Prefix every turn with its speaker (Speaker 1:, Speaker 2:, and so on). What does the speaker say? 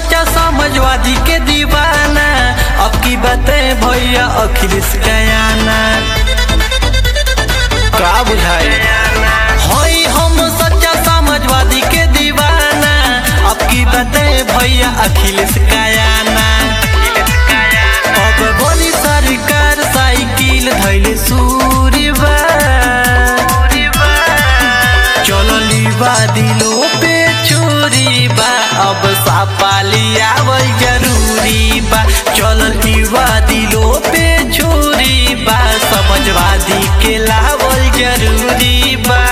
Speaker 1: सच्चा समझवादी के दीवाना अब की बातें भैया अखिलेश कयाना का बुझाए होई हम सच्चा समझवादी के दीवाना अब की बातें भैया अखिलेश कयाना अब बनी सरकार साइकिल धैले सूरीबा चलली बा दिलो पे चोरी बा अब सापाली आवल जरूरी बा चलली बा दिलो पे चोरी बा समझवादी के लावल जरूरी बा